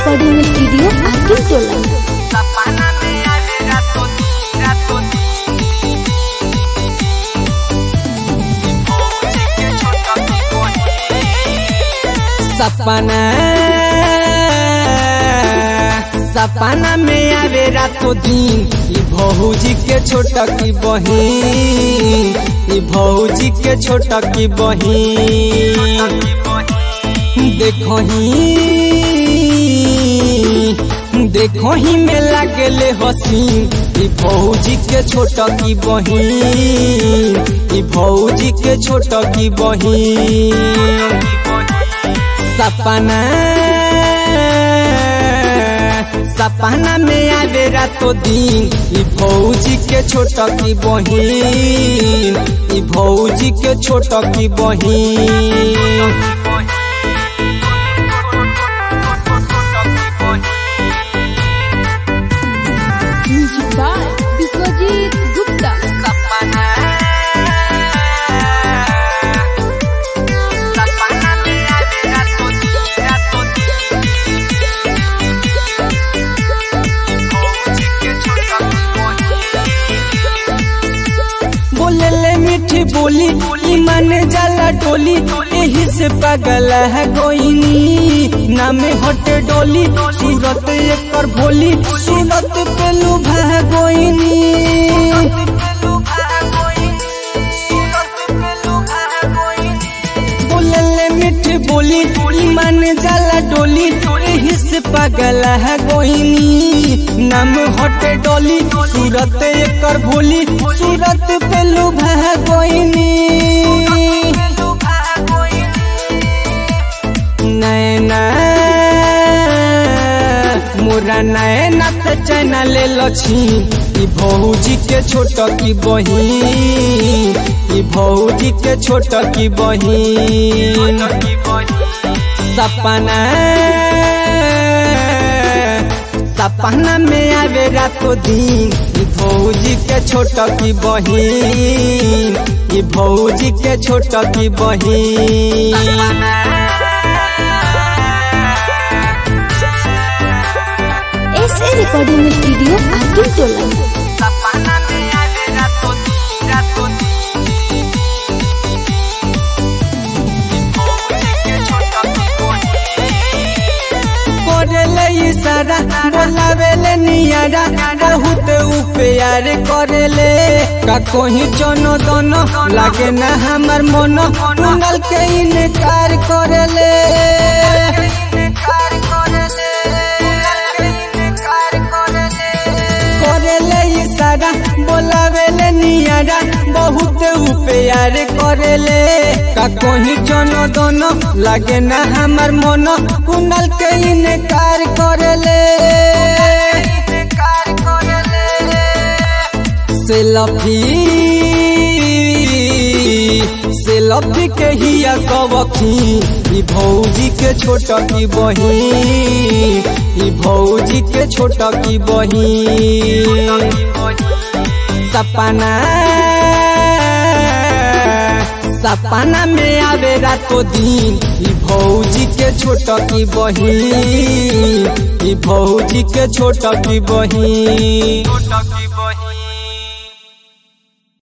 recording studio आकिल टोला सपना सपना में आवे रातो दिन ई भौजी के छोटा की बहिन ई भौजी के छोटा की बहिन देखो ही देखो ही में लागले हसीन ई भौजी के छोटा की बहिन ई भौजी के छोटा की बहिन सपना सपना में आवे रातो दिन ई भौजी के छोटा की बहिन ई भौजी के छोटा की बहिन म्यूजिक बाय विश्वजीत गुप्ता बोले ले मीठी बोली बोली मन जाला डोली यही से पागल है गोइनी नामे हटे डोली सूरत एकर भोली सूरत पे लुभा गोइनी बोले ले मीठी बोली बोली मन जाला डोली यही से पागल है गोइनी नाम हटे डोली सूरत एकर भोली सूरत पे लुभा गोइनी नैना मोरा नैना से चैना ले लछी ई भौजी के छोट की बहिन ई भौजी के छोट की बहिन सपना सपना में आवे रातो दिन ई भौजी के छोट की बहिन ई भौजी के छोट की बहिन एस ए रिकॉर्डिंग स्टूडियो आकिल टोला करेले इशारा बोलावेले नियारा बहुत उ प्यार करेले का कोही चनो दोनो लागे ना हमर मन कुंडल के इनकार करेले करेले इशारा बोलावेले नियारा बहुत उ प्यार करेले का कोही चनो दोनो लागे ना हमर मन कुंडल के इनकार करेले सेल्फी सेल्फी के हिया कबखी ई भौजी के छोटा की बहिन ई भौजी के छोटा की बहिन सपना सपना में आवे रातो दिन ई भौजी के छोटा की बहिन ई भौजी के छोटा की बहिन